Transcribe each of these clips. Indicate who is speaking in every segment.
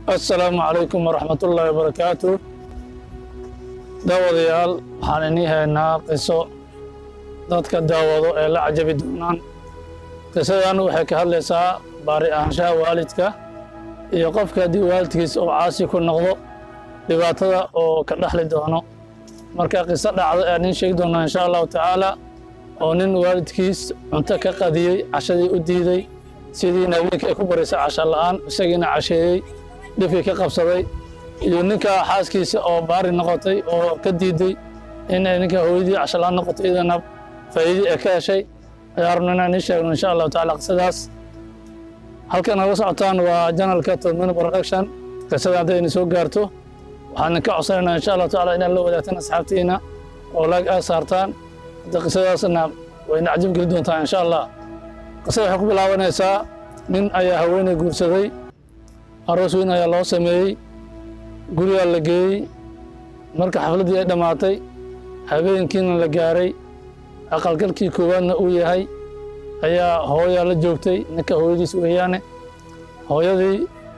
Speaker 1: assalaamu calaykum waraxmatullaahi wabarakaatu daawadayaal waxaan inii haynaa qiso dadka daawado ee la cajabi doonaan qisadan waxay ka hadlaysaa baari ahaanshaha waalidka iyo qofka haddii waalidkiis oo caasi ku noqdo dhibaatada oo ka dhexli doono marka qiso dhacdo ayaan iin sheegi doonaa insha allahu tacaala oo nin waalidkiis cunto ka qadiyey cashadii u diiday sidiina habeenkii ay ku barisay casha la'aan isagiina casheeyey dhibkii ka qabsaday iyo ninka xaaskiisa oo baari noqotay oo ka diiday inay ninka hooyadii casha la'aan noqotay iyadana faa'iidii ay ka heshay ayaa rabna inaan ii sheegno insha allahu tacaala qisadaas halkan naga socotaan waa janalka tolmino production qisada hadday idin soo gaarto waxaan idinka codsanaynaa insha allahu tacaala inaad la wadaagtaan asxaabtiina oo laag aad saartaan hadda qisadaasna wayna cajab geli doontaa insha allah qisada waxay ku bilaabanaysaa nin ayaa haweeney guursaday aroos weyn ayaa loo sameeyey gurigaa la geeyey marka xafladdii ay dhammaatay habeenkiina la gaaray aqalgalkii koowaadna uu yahay ayaa hooyaa la joogtay ninka hooyadiis weeyaane hooyadii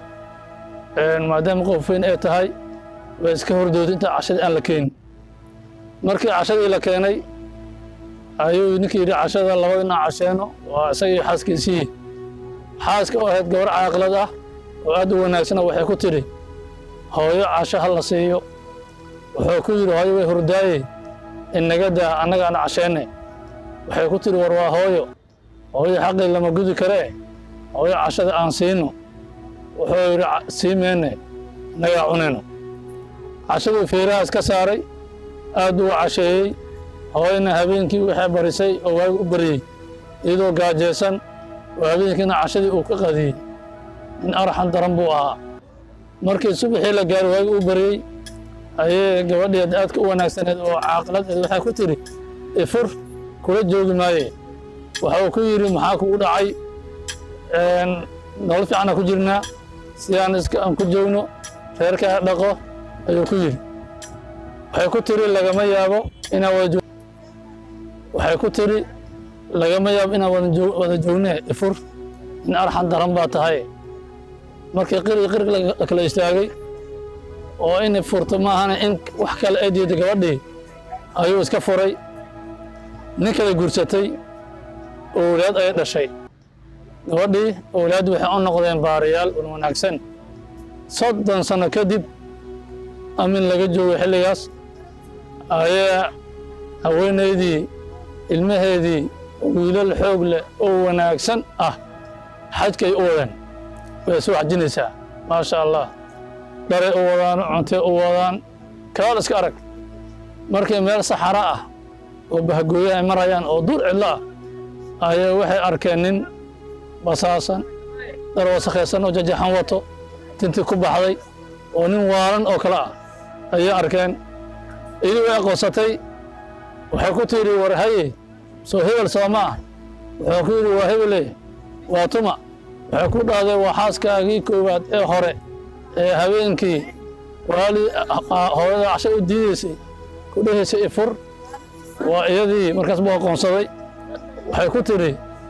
Speaker 1: maadaama qof weyn ay tahay way iska hordooday inta cashadii aan la keenin markii cashadii la keenay ayuu ninkii yidhi cashada labadina casheeno waa isagii xaaskiisii xaaska oo ahayd gabar caaqilad ah oo aad u wanaagsana waxay ku tidhi hooyo casho ha la siiyo wuxuu ku yidhi hooyo way hurdaaye inaga daa annagaana casheenne waxay ku tidhi war waa hooyo hooyo xaqii lama gudi karee hooyo cashada aan siino wuxuu yidhi sii meenne innagaa cunayno cashaduu feerahaas ka saaray aad buu casheeyey hooyana habeenkii waxay barisay oo waagi u baryey iyadoo gaajaysan oo habeenkiina cashadii uu ka qadiyey nin arxan daran buu ahaa markii subaxii la gaaray waagi u baryey ayay gabadheed aadka u wanaagsaneed oo caaqiladeed waxay ku tidhi ifur kula joogi maaye waxa uu ku yidhi maxaa kugu dhacay nolol fiicana ku jirnaa si aan iska aan ku joogno reerkaa dhaqo ayuu ku yidhi waxay ku tidhi lagama yaabo inaan wada waxay ku tidhi lagama yaabo inaan wada joognee ifur in arxan daran baa tahay markii qirigi qirig la kala istaagay oo in furto maahana in wax kale ay diiday gabadhii ayuu iska furay nin kale guursatay owlaad ayay dhashay gabadhii owlaad waxay u noqdeen baarayaal un wanaagsan soddon sano kadib amin laga joogay xilligaas ayaa haweenaydii ilmaheedii wiilal xoog leh oo wanaagsan ah xajkay u wadeen way isu xajinaysaa maasha allah dharay u wadaan cuntay u wadaan kaal iska arag markay meel saxara ah oo bahgooyaha ay marayaan oo duur cidlo ah ayaa waxay arkeen nin basaasan dhar wasakhaysan oo jajaxan wato tintii ku baxday oo nin waalan oo kale ah ayay arkeen idii way aqoonsatay waxay ku tidhi war haye soo hebel sooma ah wuxuu ku yidhi waa hebele waa tuma waxay ku dhahday waa xaaskaagii koowaad ee hore ee habeenkii waali hooyada casho u diidaysay ku dhahaysay ifur waa iyadii markaas buu aqoonsaday waxay ku tidhi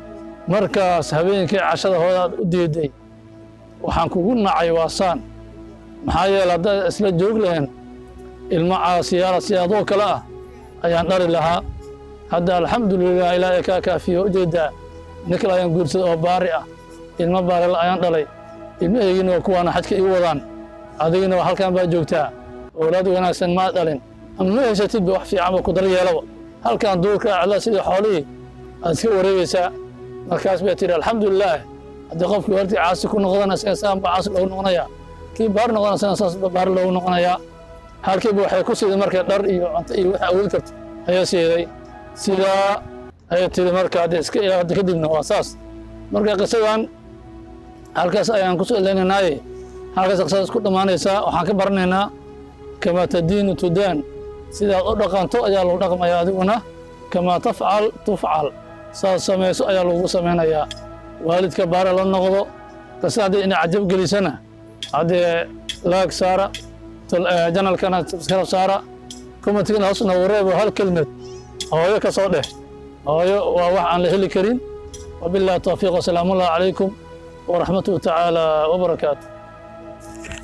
Speaker 1: markaas habeenkii cashada hooyadaad u diiday waxaan kugu nacay waa saan maxaa yeele haddaad isla joog lahayn ilmo caasiyaala siyaadoo kale ah ayaan dhali lahaa hadda alxamdulilah ilaahay kaa kaafiyo ujeedaa ninkal ayaan guursaday oo baari ah ilmo baarila ayaan dhalay ilmahaygiina waa kuwaana xajka ii wadaan adigina waa halkan baa joogtaa owlaad wanaagsan maa dhalin ama ma haysatidba wax fiicanba ku dar yeelaba halkan duurka acla sidii xoolihii aad iska wareegaysaa markaas bay tidhi alxamdulilaah haddii qofkii waalidkii caasi ku noqdana isaga saan baa caasi loogu noqonayaa kii baari noqdana isaga saas baari loogu noqonayaa halkiiba waxay ku siiday markay dhar iyo cunto iyo waxa awoodi karto ayaa siiday sidaa ayay tidhi marka hadda iska ilaahda kadibna waa saas marka qisadan halkaas ayaan kusoo eleynaynaaye halkaas qisadaas ku dhammaanaysaa waxaan ka baranaynaa kamaa tadiinu tudaan sidaad u dhaqanto ayaa lagu dhaqmaya adiguna kamaa tafcal tufcal saad samayso ayaa lagu samaynayaa waalidka baare la noqdo qisada haddii ina cajab gelisana haddee laag saara janalkana subscribe saara commentigana hoosna wareebo hal kelmed hooyo ka soo dheh hooyo waa wax aan la heli karin wabillahi tawfiiq wasalaamu allah calaykum ورحمته تعالى وبركاته